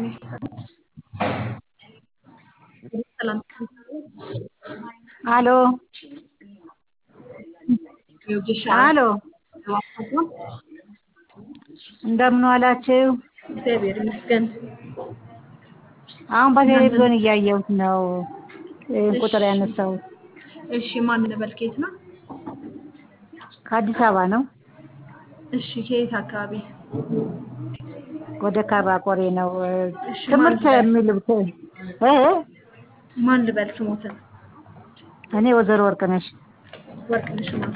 ጤና ይስጥልኝ። ሰላም አሎ የወጌሻ አሎ እንደምን ዋላችሁ? እግዚአብሔር ይመስገን። አሁን በቴሌቪዥን እያየሁት ነው ይህን ቁጥር ያነሳሁት። እሺ ማን ልበል? ከየት ነው? ከአዲስ አበባ ነው። እሺ ከየት አካባቢ? ወደ ካራ ቆሬ ነው። እሺ ትምህርት ማን ልበል? የሚሉት እ ማን ልበል? ስሞትን እኔ ወይዘሮ ወርቅነሽ ወርቅነሽ ማን?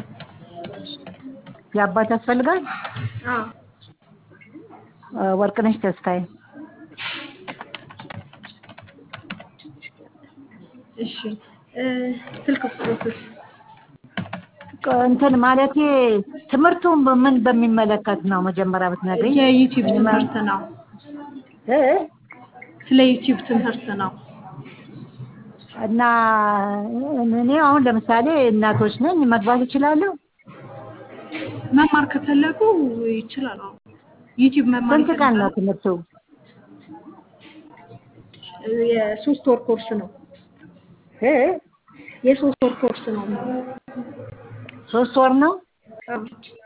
የአባት ያስፈልጋል። አዎ እ ወርቅነሽ ተስፋዬ እሺ እ ስልክ ቁጥሮትስ? እንትን ማለቴ ትምህርቱን ምን በሚመለከት ነው መጀመሪያ ብትነግሪኝ? የዩቲዩብ ትምህርት ነው። እ ስለ ዩቲዩብ ትምህርት ነው። እና እኔ አሁን ለምሳሌ እናቶች ነኝ መግባት እችላለሁ? መማር ከፈለጉ ይችላሉ። ዩቲዩብ መማር ስንት ቀን ነው ይፈልጋሉ? ትምህርቱ? የሶስት ወር ኮርስ ነው። እ የሶስት ወር ኮርስ ነው። ሶስት ወር ነው? አዎ።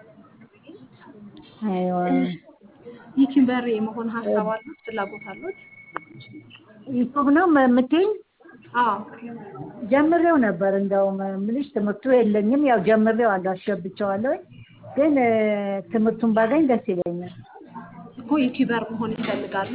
አይዋ ዩቲዩበር የመሆን ሀሳብ አሉት? ፍላጎት አሉት? ዩቱብ ነው የምትይኝ? አዎ ጀምሬው ነበር እንደውም ምልሽ ትምህርቱ የለኝም። ያው ጀምሬው አለው አስገብቼዋለሁ። ግን እ ትምህርቱን ባገኝ ደስ ይለኛል። እኮ ዩቲዩበር መሆን ይፈልጋሉ።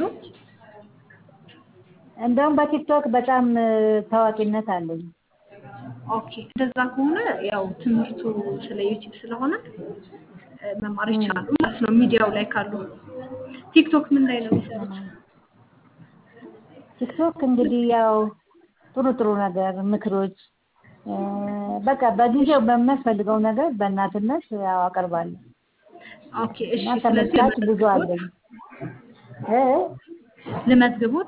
እንደውም በቲክቶክ በጣም እ ታዋቂነት አለኝ። ኦኬ እንደዛ ከሆነ ያው ትምህርቱ ስለ ዩቲዩብ ስለሆነ እ መማር ይችላሉ ማለት ነው። ሚዲያው ላይ ካሉ ቲክቶክ ምን ላይ ነው የሚሰሩት? ቲክቶክ እንግዲህ ያው ጥሩ ጥሩ ነገር ምክሮች እ በቃ በጊዜው በሚያስፈልገው ነገር በእናትነት ያው አቀርባለሁ ኦኬ እሺ። እና ስለዚህ ተመልካች ብዙ ልመዝግቦት አለኝ። እ ልመዝግቦት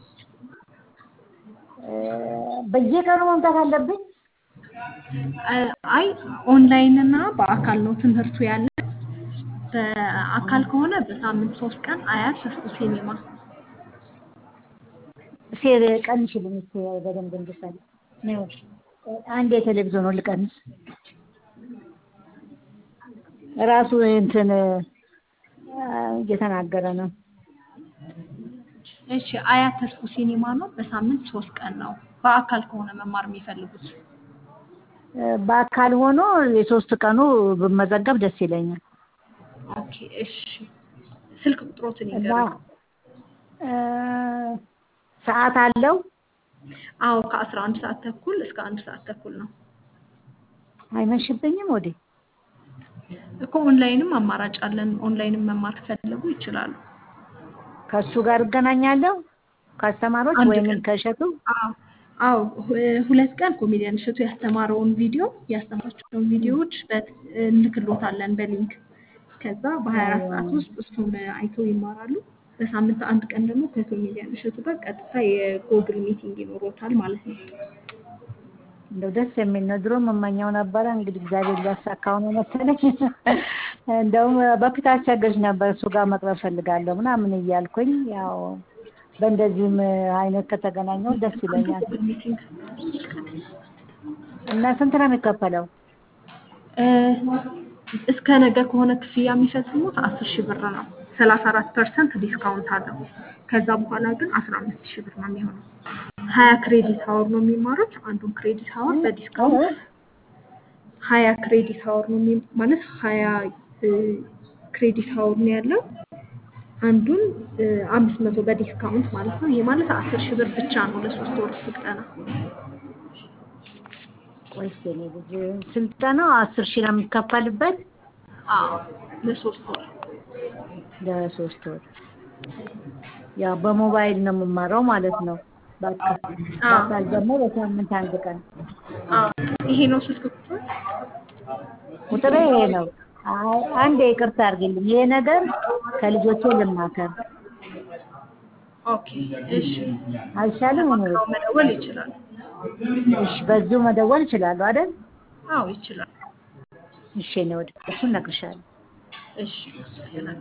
እ በየቀኑ መምጣት አለብኝ? እ አይ ኦንላይን እና በአካል ነው ትምህርቱ ያለ። በአካል ከሆነ በሳምንት ሶስት ቀን አያት ሰስቱ ሲኔማ ሴር ቀንሽልኝ እስኪ በደንብ እንድሰማ ነው። አንድ የቴሌቪዥኑን ልቀንስ። ራሱ እንትን እ እየተናገረ ነው። እሺ አያት ተስፉ ሲኒማ ነው። በሳምንት ሶስት ቀን ነው። በአካል ከሆነ መማር የሚፈልጉት እ በአካል ሆኖ የሶስት ቀኑ ብመዘገብ ደስ ይለኛል። ኦኬ እሺ። ስልክ ቁጥሮትን እና ይንገሩኝ። እ ሰዓት አለው? አዎ ከአስራ አንድ ሰዓት ተኩል እስከ አንድ ሰዓት ተኩል ነው አይመሽብኝም ወዴ? እኮ ኦንላይንም አማራጭ አለን። ኦንላይንም መማር ከፈለጉ ይችላሉ። ከእሱ ጋር እገናኛለሁ ከአስተማሪዎች አንድ ወይንም ቀን ከእሸቱ? አዎ አዎ ሁ- ሁለት ቀን ኮሜዲያን እሸቱ ያስተማረውን ቪዲዮ ያስተማራቸውን ቪዲዮዎች በት- እንልክሎታለን በሊንክ ከዛ በሀያ አራት ሰዓት አይዋ ውስጥ እሱን አይተው ይማራሉ። በሳምንት አንድ ቀን ደግሞ ከኮሜዲያን እሸቱ ጋር ቀጥታ የጎግል ሚቲንግ ይኖሮታል ማለት ነው። እንደው ደስ የሚል ነው። ድሮ መመኘው ነበረ። እንግዲህ እግዚአብሔር ሊያሳካው ነው መሰለኝ። እንደውም በፊት አስቸገርሽ ነበር እሱ ጋር መቅረብ ፈልጋለሁ ምናምን እያልኩኝ ያው በእንደዚህም አይነት ከተገናኘው ደስ ይለኛል። ጎግል ሚቲንግ እና ስንት ነው የሚከፈለው? እ እስከ ነገ ከሆነ ክፍያ የሚፈጽሙት አስር ሺህ ብር ነው። ሰላሳ አራት ፐርሰንት ዲስካውንት አለው። ከዛ በኋላ ግን አስራ አምስት ሺህ ብር ነው የሚሆነው። ሀያ ክሬዲት ሀወር ነው የሚማሩት። አንዱን ክሬዲት ሀወር በዲስካውንት ሀያ ክሬዲት ሀወር ነው የሚ- ማለት ሀያ እ ክሬዲት ሀወር ነው ያለው። አንዱን እ አምስት መቶ በዲስካውንት ማለት ነው። ይሄ ማለት አስር ሺህ ብር ብቻ ነው ለሶስት ወር ስልጠና። ቆይስ የኔ ልጅ ስልጠናው አስር ሺህ ነው የሚከፈልበት አዎ ለሶስት ወር ለሶስት ወር። ያው በሞባይል ነው የምማረው ማለት ነው። በቃ አዎ በአካል ደግሞ በሳምንት አንድ ቀን። አዎ ይሄ ነው ስልክ ቁጥር ቁጥሬ ይሄ ነው። አይ አንዴ ይቅርታ አድርግልኝ። ይሄ ነገር ከልጆቼ ልማከር ኦኬ እሺ አይሻልም? እኔ ተማክረው መደወል ይችላሉ እሺ፣ በዚሁ መደወል እችላለሁ አይደል? አዎ ይችላል እሺ፣ እኔ ወደ እሱን እነግርሻለሁ። እሺ